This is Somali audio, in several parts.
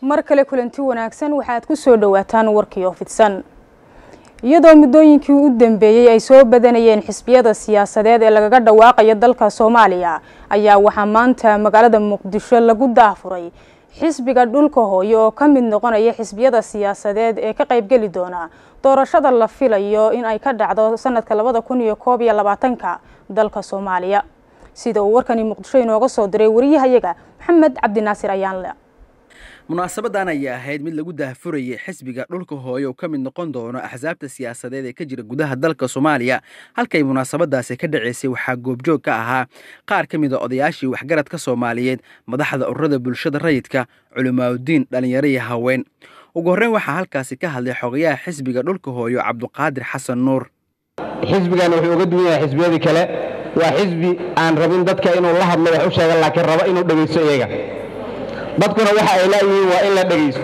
mar kale kulanti wanaagsan waxaad ku soo dhowaataan warkii oo fidsan iyadoo muddooyinkii u dambeeyey ay soo badanayeen xisbiyada siyaasadeed ee lagaga dhawaaqayo dalka soomaaliya ayaa waxaa maanta magaalada muqdisho lagu daafuray xisbiga dhulka hooye oo ka mid noqonaya xisbiyada siyaasadeed ee ka qaybgeli doona doorashada la filayo in ay ka dhacdo sanadka labada kun iyo koob iyo labaatanka dalka soomaaliya sida uu warkani muqdisho inooga soo diray wariyahayaga maxamed cabdinaasir ayaanle munaasabadan ayaa ahayd mid lagu daahfurayay xisbiga dhulka hooye oo ka mid noqon doono axsaabta siyaasadeed ee ka jira gudaha dalka soomaaliya halkay munaasabadaasi ka dhaceysay waxaa goobjoog ka ahaa qaar ka mid a odayaashii waxgaradka soomaaliyeed madaxda ururada bulshada rayidka culimaadudiin dhallinyaro iyo haween ugu horreyn waxaa halkaasi ka hadlay xogayaha xisbiga dhulka hooyo cabduqaadir xasan nuur xisbigan wuxuu uga duwan yahay xisbiyadii kale waa xisbi aan rabin dadka inuu la hadlo wax u sheega laakiin rabo inuu dhegaysto iyaga dadkuna waxa ay laayihiin waa in la dhegaysto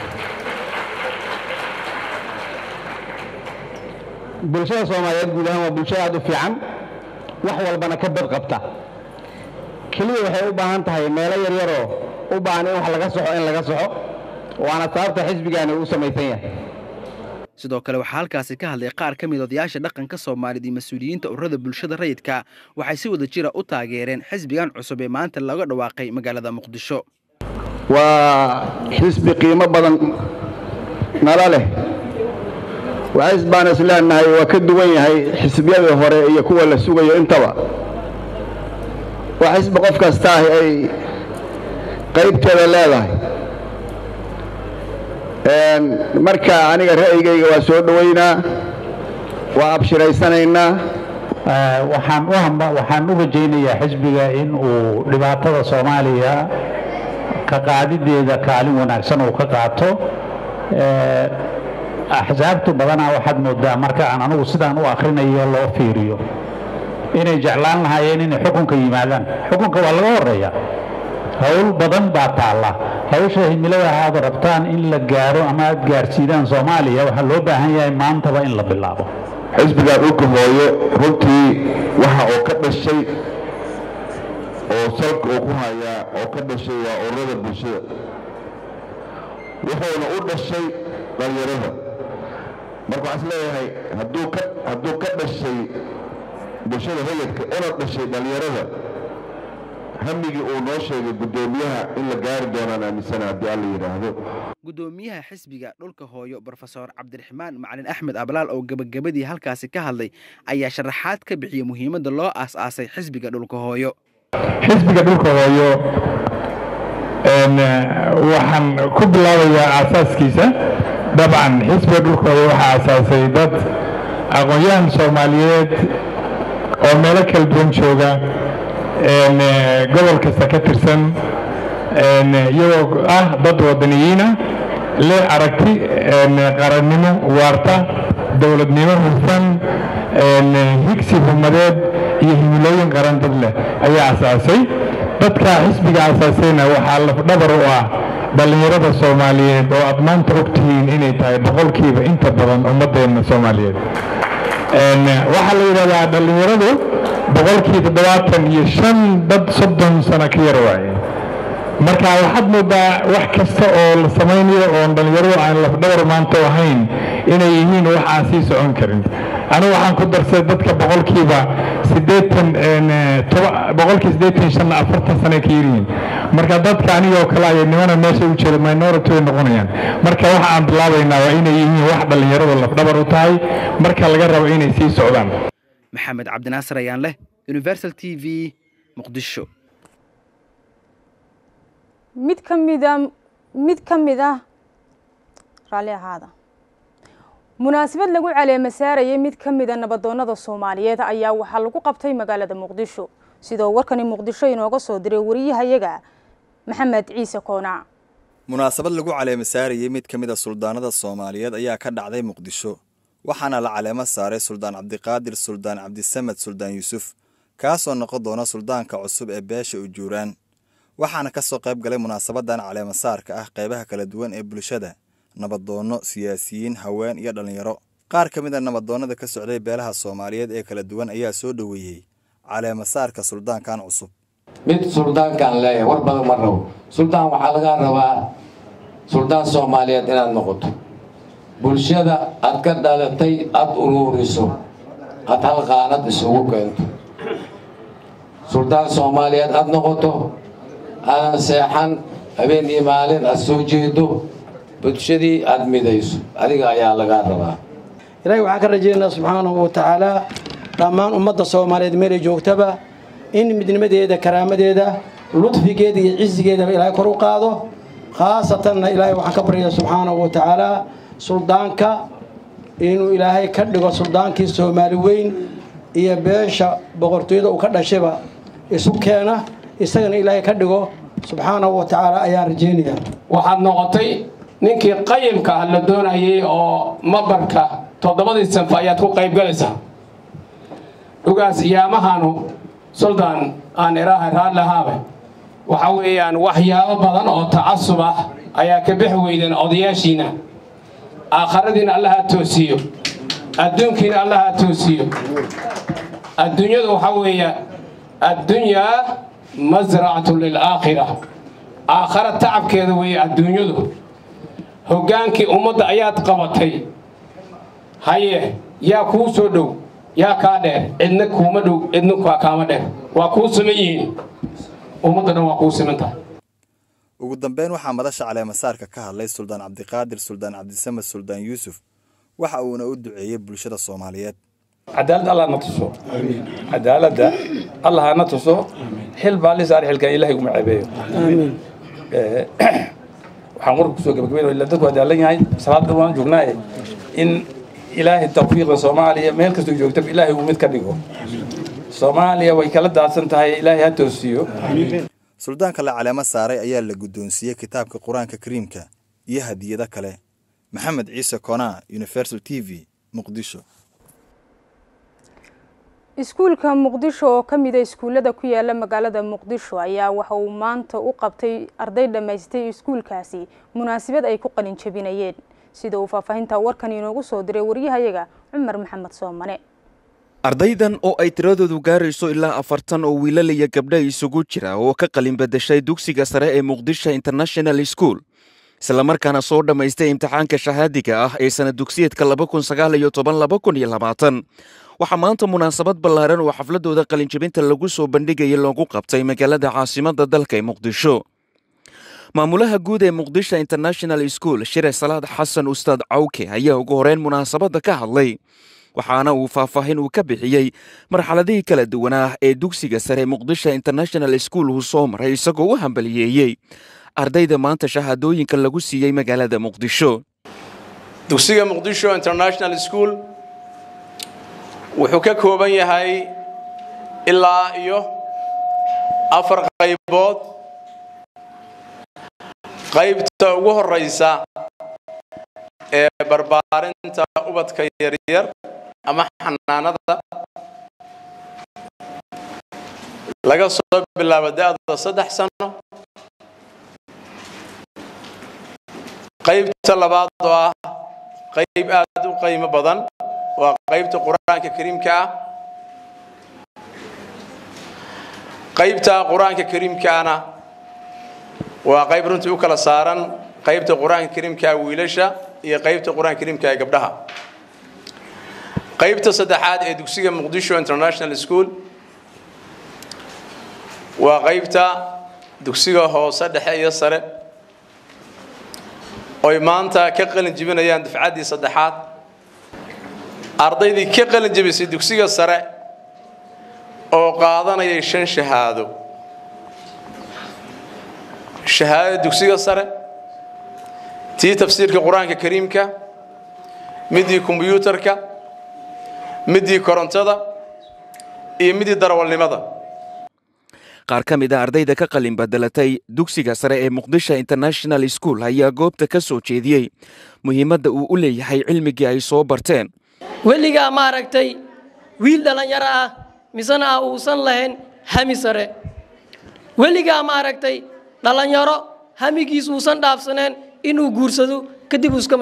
bulshada soomaaliyeed guud ahaan waa bulsho aad u fiican wax walbana ka bad qabta keliya waxay u baahan tahay meelo yaryaroo u baahan in wax laga soxo in laga soxo waana sababta xisbigaani uu samaysan yahay sidoo kale waxaa halkaasi ka hadlay qaar ka mid odayaasha dhaqanka soomaaliyeed iyo mas-uuliyiinta ururada bulshada rayidka waxay si wada jira u taageereen xisbigan cusub ee maanta laga dhawaaqay magaalada muqdisho waa xisbi qiimo badan nala leh waxays baan is leenahay waa ka duwan yahay xisbiyadii hore iyo kuwa la sugayo intaba waa xisbi qof kasta ahi ay qaybteeda leedahay marka aniga ra'yigayga waa soo dhoweynaa waa abshiraysanaynaa waxaan u rajaynayaa xisbiga in uu dhibaatada soomaaliya ka qaadideeda kaalin wanaagsan uu ka qaato axsaabtu badanaa waxaad moodaa marka aan anugu sidaan u akhrinayo loo fiiriyo inay jeclaan lahaayeen inay xukunka yimaadaan xukunka waa laga horeeya howl badan baa taalla hawsha himilada aad rabtaan in la gaaro ama aad gaarsiidaan soomaaliya waxaa loo baahan yahay maantaba in la bilaabo xisbiga dhulka hooyo runtii waxa uu ka dhashay oo salka uu ku hayaa oo ka dhashay waa ururada bulshada wuxuuna u dhashay dhallinyarada marka waxaa is leeyahay hadduu ka hadduu ka dhashay bulshada rayidka una dhashay dhallinyarada hamigii uu noo sheegay guddoomiyaha in la gaari doonaan aaminsana haddii alla yidhaahdo guddoomiyaha xisbiga dhulka hooyo brofesor cabdiraxmaan macalin axmed ablaal oo gebagabadii halkaasi ka hadlay ayaa sharaxaad ka bixiyey muhiimadda loo aas-aasay xisbiga dhulka hooyo xisbiga dhulka hooyo waxaan ku bilaabayaa aasaaskiisa dabcan xisbiga dhulka hooyo waxaa aasaasay dad aqoon-yahan soomaaliyeed oo meelo kala duwan jooga gobol kasta ka tirsan iyagoo ah dad wadaniyiina leh aragti qarannimo waarta dowladnimo hufan higsi humadeed iyo himilooyin qaran dad leh ayaa asaasay dadka xisbiga asaasayna waxaa lafdhabar u ah dhallinyarada soomaaliyeed oo aad maanta ogtihiin inay tahay boqolkiiba inta badan ummadeenna soomaaliyeed waxaa la yidhahdaa dhallinyaradu boqolkii toddobaatan iyo shan dad soddon sano ka yar waaye marka waxaad moodaa wax kasta oo la samaynayo oon dhallinyaradu aan lafdhabar maanta ahayn inay yihiin wax aan sii socon karin anigu waxaan ku darsay dadka boqolkiiba siddeetan boqolkii siddeetan shanna afartan sano ka yaryihiin marka dadka anigoo kale ay nimana meesha u jeeda minority way noqonayaan marka waxa aan bilaabaynaa waa inay yihiin wax dhallinyaradu lafdhabar u tahay marka laga rabo inay sii socdaan maxamed cabdinaasir ayaan leh universal t v muqdisho mid ka mida mid ka mid ah raalli ahaada munaasabad lagu caleema saarayay mid ka mida nabadoonnada soomaaliyeed ayaa waxaa lagu qabtay magaalada muqdisho sidoo warkani muqdisho inooga soo diray wariyahayaga maxamed ciise koonaac munaasabad lagu caleema saarayay mid ka mid a suldaanada soomaaliyeed ayaa ka dhacday muqdisho waxaana la caleemo saaray suldaan cabdiqaadir suldaan cabdisamed suldaan yuusuf kaasoo noqon doona suldaanka cusub ee beesha ujuuraan waxaana ka soo qayb galay munaasabadan caleemo saarka ah qaybaha kala duwan ee bulshada nabadoonno siyaasiyiin haween iyo dhallinyaro qaar ka mid a nabadoonnada ka socday beelaha soomaaliyeed ee kala duwan ayaa soo dhoweeyey caleemo saarka suldaankan cusub mid suldaankaan leeyahay war badan ma rabo suldaan waxaa lagaa rabaa suldaan soomaaliyeed inaad noqoto bulshada aad ka dhalatay aada uruuriso aada hal qaanad isugu keento suldaan soomaaliyeed aada noqoto aadan seexan habeen iyo maalin aada soo jeedo bulshadii aada midayso adiga ayaa lagaa rabaa ilaahay waxaan ka rajaynaynaa subxaanahu wa tacaala dhammaan ummadda soomaaliyeed meelay joogtaba in midnimadeeda karaamadeeda ludfigeeda iyo cisigeedaba ilaahay kor u qaado khaasatanna ilaahay waxaan ka baryaa subxaanahu wa tacaala suldaanka inuu ilaahay ka dhigo suldaankii soomaali weyn iyo beesha boqortooyada uu ka dhashayba isu keena isagana ilaahay ka dhigo subxaanahu wa tacaala ayaan rajaynayaa waxaad noqotay ninkii qayimka ah la doonayay oo mabarka toddobadii sanfa ayaad ku qaybgalaysaa dhugaas iyaamahanu suldaan aan iraaha raadlahaabe waxa weeyaan waxyaabo badan oo tacasub ah ayaa ka bixi weydeen odayaashiina aakharadiina allaha toosiyo adduunkiina allaha toosiyo adduunyadu waxaa weeya addunyaa masracatu lilaakhira aakhara tacabkeeda weeye adduunyadu hoggaankii ummadda ayaad qabatay haye yaa kuu soo dhow yaa kaa dheer cidna kuuma dhow cidna kaama dheer waa kuu siman yihiin ummadda dhan waa kuu siman tahay ugu dambeyn waxaa madasha caleemasaarka ka hadlay suldaan cabdiqaadir suldaan cabdisamed suldaan yuusuf waxa uuna u duceeyey bulshada soomaaliyeed cadaalad allah na tuso cadaaladda allah hana tuso xil baa li saar xilkan ilahay kuma ceebeeyo waxaan warka kusoo gabagabeyn ila dadku adaalan yahay salaada waan joognaaye in ilaahay tawfiiqda soomaaliya meel kastoo joogtaba ilaahay uu mid ka dhigo soomaaliya way kala daadsan tahay ilaahay ha toosiyo suldaanka la caleemo saaray ayaa la guddoonsiiyey kitaabka qur-aanka kariimka iyo hadiyado kale maxamed ciise konaa universal t v muqdisho iskuulka muqdisho oo ka mid a iskuullada ku yaala magaalada muqdisho ayaa waxa uu maanta u qabtay arday dhammaystay iskuulkaasi munaasabad ay ku qalin jabinayeen sida uu faahfaahinta warkan inoogu soo diray waryahayaga cumar maxamed soomane ardaydan oo ay tiradoodu gaarayso ilaa afartan oo wiilalaya gabdha isugu jira oo ka qalin badashay dugsiga sare ee muqdisho international school islamarkaana soo dhammaystay imtixaanka shahaadiga ah ee sana dugsiyeedka waxaa maanta munaasabad ballaaran oo xafladooda qalinjabinta lagu soo bandhigaya loogu qabtay magaalada caasimadda dalka ee muqdisho maamulaha guud ee muqdisho international school shire salaad xasan ustaad cawke ayaa ugu horeyn munaasabadda ka hadlay waxaana uu faahfaahin uu ka bixiyey marxaladihii kala duwanaa ee dugsiga sare muqdisho international school uu soo maray isagoo u hambaliyeeyey ardayda maanta shahaadooyinka lagu siiyey magaalada muqdisho dugsiga muqdisho international school wuxuu ka kooban yahay ilaa iyo afar qaybood qaybta ugu horeysa ee barbaarinta ubadka yaryar ama xanaanada laga soo bilaabo da-da saddex sano qaybta labaad oo ah qayb aad u qiimo badan waa qaybta qur-aanka kariimka ah qaybta qur-aanka kariimkaana waa qayb runtii u kala saaran qaybta qur-aanka kariimkaa wiilasha iyo qaybta qur-aanka kariimka ee gabdhaha qaybta saddexaad ee dugsiga muqdisho international school waa qaybta dugsiga hoose dhexe iyo sare oy maanta ka qalin jibinayaan dufcaddii saddexaad ardaydii ka qalin jebisay dugsiga sare oo qaadanayay shan shahaado shahaadada dugsiga sare tii tafsiirka qur-aanka kariimka midii kombyuutarka midii korontada iyo midii darawalnimada qaar ka mid a ardayda ka qalin badelatay dugsiga sare ee muqdisho international school ayaa goobta ka soo jeediyey muhiimadda uu u leeyahay cilmigii ay soo barteen weligaa maaragtay wiil dhallinyaro ah misena ah uusan lahayn hami sare weligaa maaragtay dhallinyaro hamigiis uusan dhaafsaneen inuu guursado kadib iska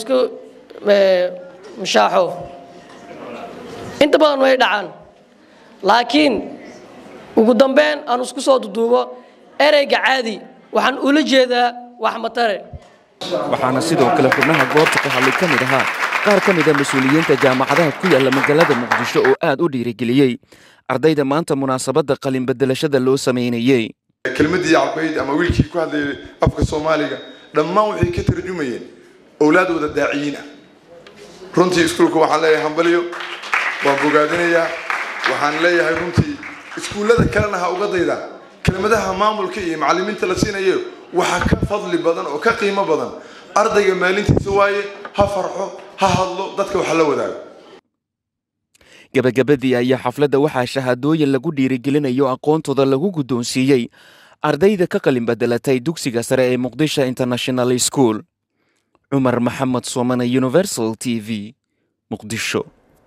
mashaaxo inta badan way dhacaan laakiin ugu dambeyn aan isku soo duduubo ereyga caadi waxaan ula jeedaa wax matare waxaana sidoo kale xubnaha goobta ka hadlay ka mid ahaa qaar ka mid a mas-uuliyiinta jaamacadaha ku yaalla magaalada muqdisho oo aad u dhiirigeliyey ardayda maanta munaasabadda qalin bedelashada loo samaynayey kelmaddii cabayd ama wiilkii ku hadlayay afka soomaaliga dhammaan waxay ka tarjumayeen owlaadooda daaciyiin ah runtii iskuulka waxaan leeyahay hambaliyo waan bogaadinayaa waxaan leeyahay runtii iskuullada kalena ha uga daydaa kelmadaha maamulka iyo macallimiinta la siinayo waxaa ka fadli badan oo ka qiimo badan ardayga maalintiisa waaye ha farxo ha hadlo dadka wax la wadaago gebagabadii ayaa xafladda waxaa shahaadooyin lagu dhiirigelinayo aqoontooda lagu guddoonsiiyey ardayda ka qalin bedelatay dugsiga sare ee muqdisho international school cumar maxamed soomane universal t v muqdisho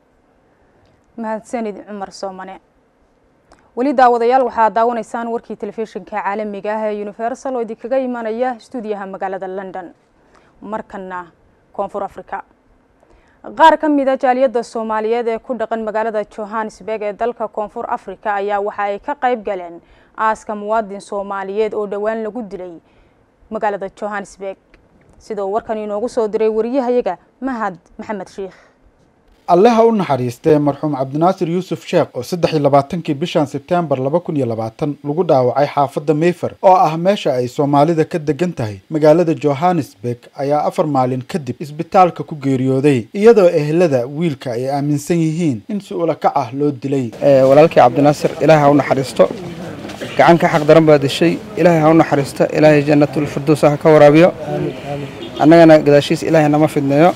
mahadsanid cumar soomane weli daawadayaal waxaad daawanaysaan warkii telefishinka caalamiga ah ee universal oo idinkaga imanaya stuudiyaha magaalada london markana koonfur africa qaar ka mid a jaaliyadda soomaaliyeed ee ku dhaqan magaalada johannesburg ee dalka koonfur africa ayaa waxa ay ka qayb galeen aaska muwaadin soomaaliyeed oo dhowaan lagu dilay magaalada johannesburg sidoo warkan inoogu soo diray wariyahayaga mahad maxamed sheikh allaha u naxariistee marxuum cabdinaasir yuusuf sheekh oo saddex iyo labaatankii bishan sebtembar laba kun iyo labaatan lagu dhaawacay xaafadda mayfer oo ah meesha ay soomaalida ka degan tahay magaalada johannesburg ayaa afar maalin kadib isbitaalka ku geeriyooday iyadoo ehelada wiilka ay aaminsan yihiin in si ulakac ah loo dilay walaalkii cabdinaasir ilaahay ha u naxariisto gacan ka xaq daran baa dishay ilaahay ha u naxariisto ilaahay jannatul firdows ha ka waraabiyo annagana gadaashiis ilaahay nama fidneeyo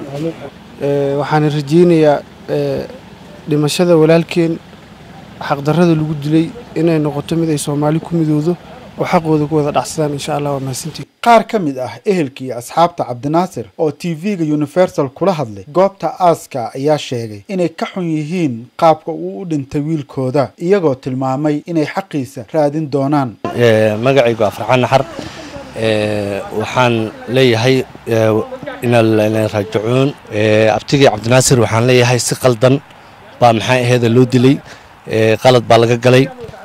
waxaan rajeynayaa dhimashada walaalkeen xaqdarrada lagu dilay inay noqoto mid ay soomaali ku midoodo oo xaqooda ku wada dhacsadaan insha allah waa mahadsantii qaar ka mid ah ehelkii asxaabta cabdinaasir oo t v-ga universal kula hadlay goobta aaska ayaa sheegay inay ka xun yihiin qaabka uu u dhintay wiilkooda iyagoo tilmaamay inay xaqiisa raadin doonaan magacaygu waa farxaan naxar waxaan leeyahay inaan raajicuun abtigii cabdinaasir waxaan leeyahay si qaldan baa maxaa aheeda loo dilay qalad baa laga galay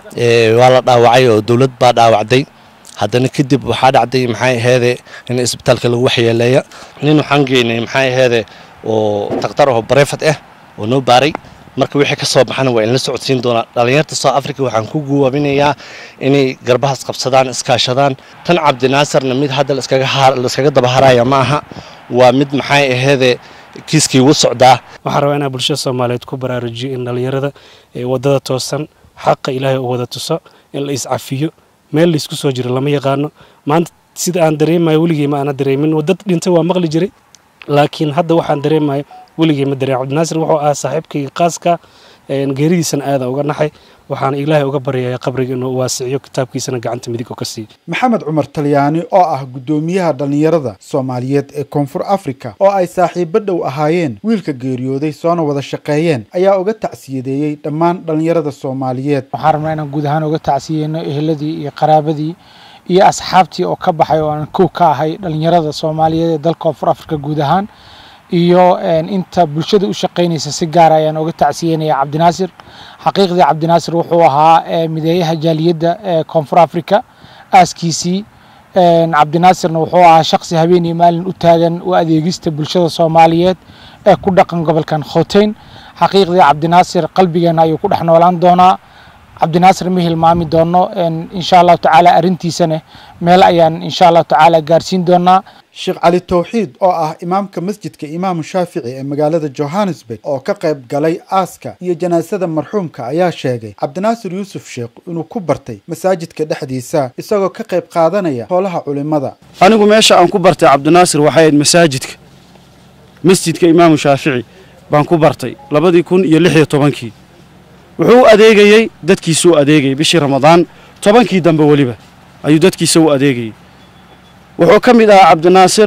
waa la dhaawacay oo dowlad baa dhaawacday haddana kadib waxaa dhacday maxaa aheede in isbitaalka lagu waxyeeleeya nin waxaan geynay maxaa aheede oo daktar oo bareefad ah oo noo baaray marka wixii ka soo baxana waa inla socodsiin doonaa dhallinyarta south africa waxaan ku guwaabinayaa inay garbahaas qabsadaan iskaashadaan tan cabdinaasarna mid hadda laiskaga daba haraya ma aha waa mid maxay aheede kiiskii ugu socdaa waxaan rabaa inaa bulshada soomaaliyeed ku baraarujiyo in dhallinyarada wadada toosan xaqa ilaahay u wada tuso in la iscafiyo meel laysku soo jiro lama yaqaano maanta sida aan dareemayo weligey ma aana dareemin wadad dhintay waa maqli jiray laakiin hadda waxaan dareemayo weligey ma dareem cabdinaasir wuxuu ahaa saaxiibkayga qaaska geeridiisana aada uga naxay waxaana ilaahay uga baryaya qabriga inuu waasiciyo kitaabkiisana gacanta midig oo ka siiyo maxamed cumar talyaani oo ah guddoomiyaha dhallinyarada soomaaliyeed ee koonfur africa oo ay saaxiibo dhow ahaayeen wiilka geeriyooday soona wada shaqeeyeen ayaa uga tacsiyadeeyey dhammaan dhallinyarada soomaaliyeed waxaan rabnaa inaan guud ahaan uga tacsiyeyno eheladii iyo qaraabadii iyo asxaabtii oo ka baxay oo aan kow ka ahay dhallinyarada soomaaliyeed ee dalka koonfur africa guud ahaan iyo inta bulshada u shaqaynaysa si gaara ayaan uga tacsiyeynaya cabdinaasir xaqiiqdii cabdinaasir wuxuu ahaa mideeyaha jaaliyadda ee koonfur africa aaskiisii cabdinaasirna wuxuu ahaa shaqsi habeen iyo maalin u taagan u adeegista bulshada soomaaliyeed ee ku dhaqan gobolkan khoteyn xaqiiqdii cabdinaasir qalbigeena ayuu ku dhex noolaan doonaa cabdinaasir ma hilmaami doono insha allahu tacaala arrintiisana meel ayaan insha allahu tacaala gaarsiin doonaa sheekh cali towxiid oo ah imaamka masjidka imaamu shaafici ee magaalada johannesburg oo ka qayb galay aaska iyo janaasada marxuumka ayaa sheegay cabdinaasir yuusuf sheekh inuu ku bartay masaajidka dhexdiisa isagoo ka qayb qaadanaya howlaha culimada anigu meesha aan ku bartay cabdinaasir waxay ahayd masaajidka masjidka imaamu shaafici baan ku bartay labadii kun iyo lix iyo tobankii wuxuu u adeegayey dadkiisa u adeegayay bishii ramadaan tobankii dambe weliba ayuu dadkiisa u adeegayey wuxuu ka mid ahaa cabdinaasir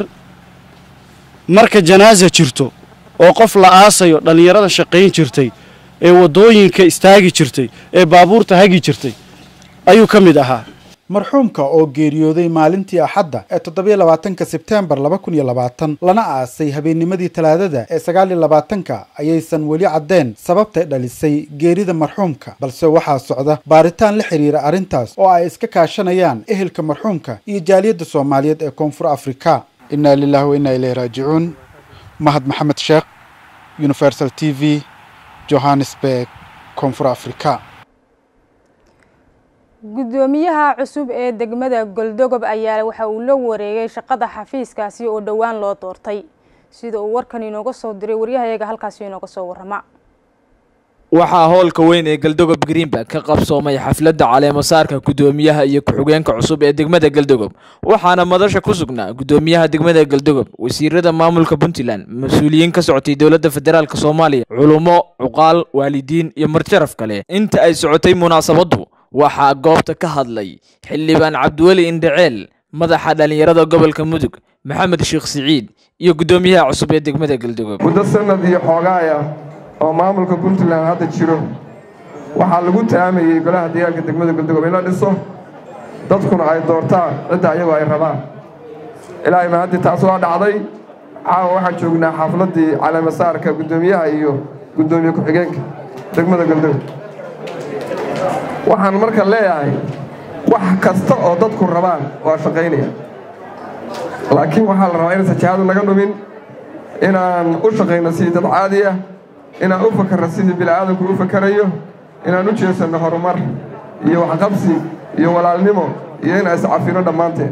marka janaasa jirto oo qof la aasayo dhallinyarada shaqayn jirtay ee waddooyinka istaagi jirtay ee baabuurta hagi jirtay ayuu ka mid ahaa marxuumka oo geeriyooday maalintii axadda ee toddobiyo labaatanka sebteembar laba kun iyo labaatan lana aasay habeennimadii talaadada ee sagaal iyo labaatanka ayaysan weli caddeen sababtay dhalisay geerida marxuumka balse waxaa socda baaritaan la xiriira arrintaas oo ay iska kaashanayaan ehelka marxuumka iyo jaaliyadda soomaaliyeed ee koonfur afrika innaa lilahi wa innaa ilayhi raajicuun mahad maxamed sheekh universal t v johannesburg koonfur afrika guddoomiyaha cusub ee degmada goldogob ayaa waxa uu la wareegay shaqada xafiiskaasi oo dhowaan loo doortay sida uu warkan inooga soo diray waryahayaga halkaasi inooga soo warrama waxaa howlka weyn ee galdogob greenberg ka qabsoomay xafladda caleemasaarka guddoomiyaha iyo ku-xigeenka cusub ee degmada galdogob waxaana madasha ku sugnaa guddoomiyaha degmada galdogob wasiirada maamulka puntland mas-uuliyiin ka socotay dowladda federaalk soomaaliya culummo cuqaal waalidiin iyo marjaraf kale inta ay socotay munaasabaddu waxaa goobta ka hadlay xildhibaan cabdiweli indhaceel madaxa dhallinyarada gobolka mudug maxamed sheekh siciid iyo guddoomiyaha cusub ee degmada galdogob muddo sanad iyo xoogaaya oo maamulka puntland hadda jiro waxaa lagu taamayey golaha deegaanka degmada galdogob in la dhiso dadkuna ay doortaan cidda ayagoo ay rabaan ilaahay mahadii taas waa dhacday caawa waxaan joognaa xafladdii caleemasaarka guddoomiyaha iyo guddoomiye ku-xigeenka degmada galdogob waxaan marka leeyahay wax kasta oo dadku rabaan waa shaqaynaya laakiin waxaa la rabaa inaysan jihadu naga dhumin inaan u shaqayno sidii dad caadi ah inaan u fakarno sidii bini'aadamku u fakarayo inaan u jeesanno horumar iyo waxqabsi iyo walaalnimo iyo inaan iscafino dhammaanteen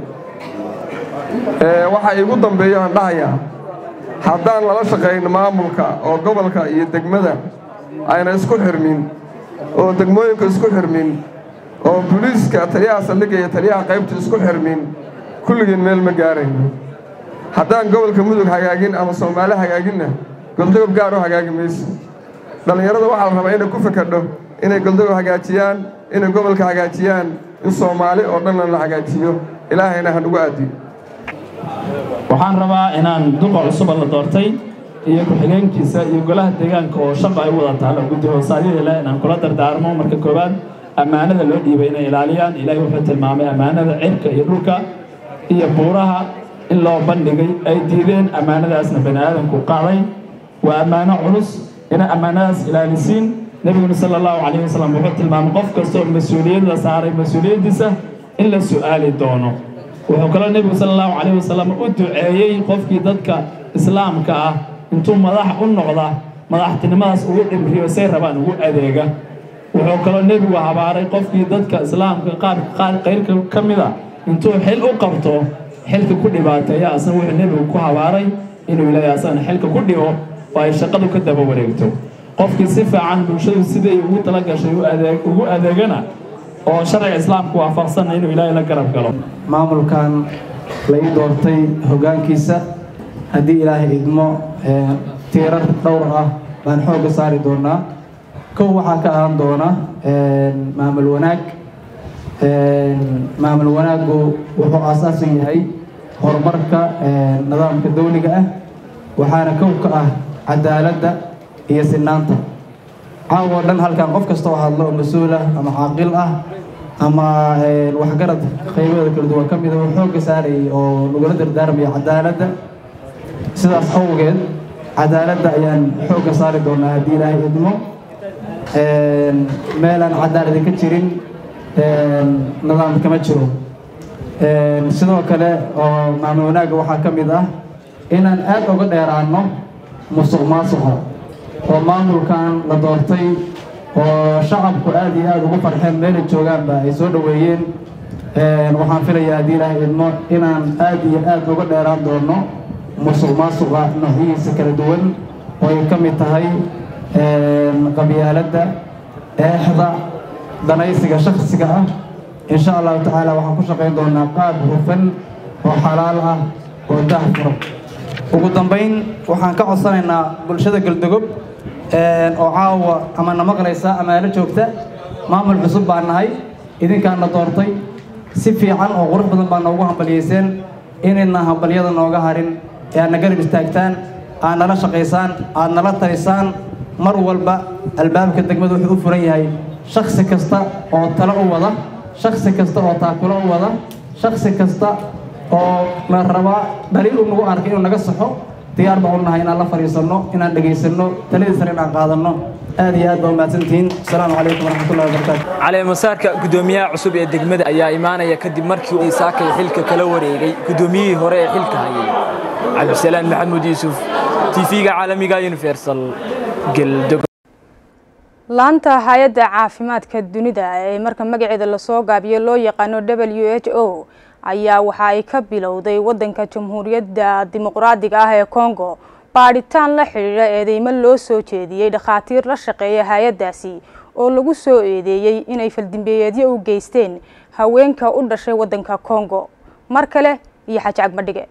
waxaa iigu dambeeyo aan dhahayaa haddaan lala shaqayn maamulka oo gobolka iyo degmada ayna isku xirmin oo degmooyinka isku xirmin oo buliiska taliyaha saldhigga iyo taliyaha qaybta isku xirmin kulligeen meel ma gaarayno haddaan gobolka mudug hagaagin ama soomaali hagaaginna goldogob gaar u hagaagi mayso dhallinyarada waxaa la rabaa inay ku fakadho inay goldogob hagaajiyaan inay gobolka hagaajiyaan in soomaali oo dhanna la hagaajiyo ilaahayna ha nugu aadiyo waxaan rabaa inaan duqa cusuba la doortay iyo ku-xigeenkiisa iyo golaha deegaanka oo shaqa ay u wada taalo guddi hoosaadyada leh inaan kula dardaarmo marka koowaad ammaanada loo dhiibay inay ilaaliyaan ilaahay wuxuu tilmaamay ammaanada cirka iyo dhulka iyo buuraha in loo bandhigay ay diideen ammaanadaasna bani aadamku qaaday waa ammaano culus inay ammaanadaas ilaalisiin nebiguna sala allahu calayhi wasalam wuxuu tilmaamay qof kastoo mas-uuliyad la saaray mas-uuliyaddiisa in la su'aali doono wuxuu kaloo nebigu sala allahu calayhi wasalam u duceeyey qofkii dadka islaamka ah intuu madax u noqda madaxtinimadaas ugu dhimriyo say rabaan ugu adeega wuxuu kaloo nebigu habaaray qofkii dadka islaamka qaar qaar qayrka ka mid a intuu xil u qabto xilka ku dhibaateeya asna wuxuu nebigu ku habaaray inuu ilaahay asagana xilka ku dhigo oo ay shaqadu ka daba wareegto qofkii si fiican bulshadu siday ugu tala gashay ugu adeegana oo sharciga islaamka waafaqsana inuu ilaahay la garab galo maamulkan la ii doortay hoggaankiisa haddii ilaahay idmo tiirar dhowr ah baan xoogga saari doonaa kow waxaa ka ahaan doona maamul wanaag maamul wanaaggu wuxuu aasaasan yahay horumarka nidaamka dawliga ah waxaana kow ka ah cadaaladda iyo sinaanta caawa dhan halkan qof kasta oo hadlo oo mas-uul ah ama caaqil ah ama waxgarad qaybada kala duwan ka mida uu xoogga saarayay oo lagula dardaarmaya cadaaladda sidaas awgeed cadaaladda ayaan xoogga saari doonaa haddii ilaahay idmo meelaan cadaaladi ka jirin nidaam kama jiro sidoo kale oo maamul wanaagga waxaa ka mid ah inaan aad uga dheeraanno musuq maasuqa oo maamulkan la doortay oo shacabku aad iyo aad ugu farxeen meelay joogaanba ay soo dhoweeyeen waxaan filayaa haddii ilaahay idmo inaan aad iyo aad uga dheeraan doono musuq maasuqa noocyadiisa kala duwan oo ay ka mid tahay qabyaaladda eexda danaysiga shakhsiga ah insha allahu tacaala waxaan ku shaqayn doonaa qaab hufan oo xalaal ah oo daahfuro ugu dambayn waxaan ka codsanaynaa bulshada galdogob oo caawa ama na maqlaysa ama ala joogta maamul cusub baan nahay idinkaan na doortay si fiican oo qurux badan baa noogu hambaliyeyseen inayna hambalyada nooga harin ee aad na garab istaagtaan aad nala shaqaysaan aad nala talisaan mar walba albaabka degmada wuxuu u furan yahay shaksi kasta oo talo u wada shaksi kasta oo taakulo u wada shaksi kasta oo la rabaa dhaliil uu nagu arkay inuu naga saxo diyaar baan u nahay inaan la fadhiisanno inaan dhegaysanno taladiisana inaan qaadanno aad iyo aad baa umahadsantihiin asalaamu calaykum waraxmatullahi wabarakaatu caleemasaarka gudoomiyaha cusub ee degmada ayaa imaanaya kadib markii uu saakay xilka kala wareegay gudoomiyihii hore ee xilka hayay cabdisalaan maxamuud yuusuf tv-ga caalamiga universal geldogo laanta hay-adda caafimaadka dunida ee marka magaceeda lasoo gaabiyo loo yaqaano w h o ayaa waxa ay ka bilowday wadanka jamhuuriyadda dimuqraadiga ah ee congo baadhitaan la xidhiidha eedeymo loo soo jeediyey dhakhaatiir la shaqeeya hay-addaasi oo lagu soo eedeeyey inay faldimbeeyeedyo u geysteen haweenka u dhashay wadanka congo mar kale iyo xaji cagmadhige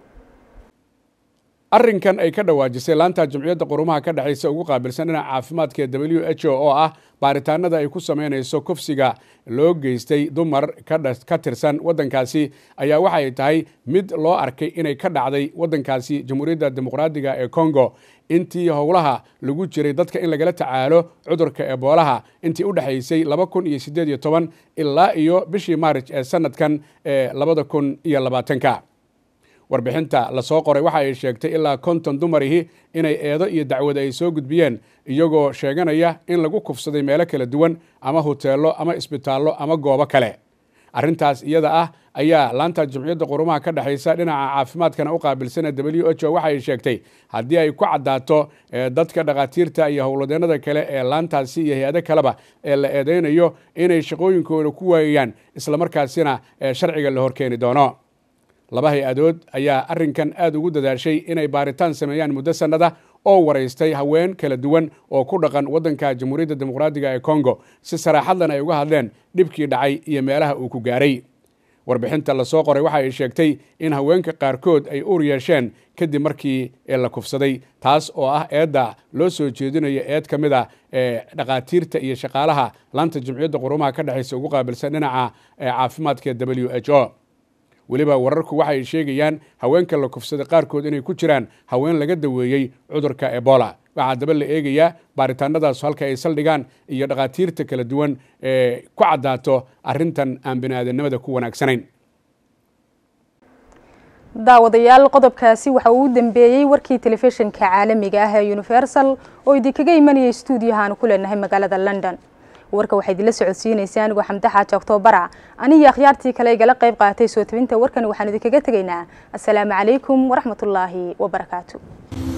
arrinkan ay ka dhawaajisay laanta jamciyadda qurumaha ka dhexaysa ugu qaabilsan dhinaca caafimaadka ee w h o oo ah baaritaanada ay ku sameynayso kufsiga loo geystay dumar ka tirsan waddankaasi ayaa waxay tahay mid loo arkay inay ka dhacday waddankaasi jamhuuriyadda dimuqraadiga ee congo intii howlaha lagu jiray dadka in lagala tacaalo cudurka eboolaha intii u dhexaysay laba kun iyo siddeed iyo toban ilaa iyo bishii maarij ee sanadkan ee labada kun iyo labaatanka warbixinta lasoo qoray waxa ay sheegtay ilaa konton dumarihi inay eedo iyo dacwad ay soo gudbiyeen iyagoo sheeganaya in lagu kufsaday meelo kala duwan ama huteello ama isbitaallo ama goobo kale arrintaas iyada ah ayaa laanta jamciyadda qurumaha ka dhexaysa dhinaca caafimaadkana u qaabilsan ee w h o waxa ay sheegtay haddii ay ku caddaato dadka dhakhaatiirta iyo howladeennada kale ee laantaasi iyo hay-ado kaleba ee la eedeynayo inay shaqooyinkooda ku waayayaan islamarkaasina sharciga la horkeeni doono laba hay-adood ayaa arrinkan aad ugu dadaashay inay baaritaan sameeyaan muddo sannada oo waraystay haween kala duwan oo ku dhaqan waddanka jamhuuriyadda dimuqraadiga ee congo si saraaxadlan ay uga hadleen dhibkii dhacay iyo meelaha uu ku gaaray warbixinta lasoo qoray waxa ay sheegtay in haweenka qaarkood ay uur yeesheen kadib markii la kufsaday taas oo ah eedda loo soo jeedinayo eed ka mid a ee dhakhaatiirta iyo shaqaalaha laanta jamciyadda qurumaha ka dhexaysa ugu qaabilsan dhinaca caafimaadka ee w h o weliba wararku waxa ay sheegayaan haweenka la kufsaday qaarkood inay ku jiraan haween laga daweeyey cudurka ebola waxaa daba la eegayaa baaritaanadaas halka ay saldhigaan iyo dhakhaatiirta kala duwan ee ku caddaato arrintan aan biniaadanimada ku wanaagsanayn daawadayaal qodobkaasi waxa uu u dambeeyey warkii telefishinka caalamiga ah ee universal oo idinkaga imanayay stuudiyaha aan ku leenahay magaalada london warka waxaa idinla socodsiinaysaa anigoo xamde xaaji oktobara aniyo akhyaartii kale igala qayb qaatay soo tabinta warkan waxaan idinkaga tegaynaa assalaamu calaykum waraxmatullaahi wabarakaatu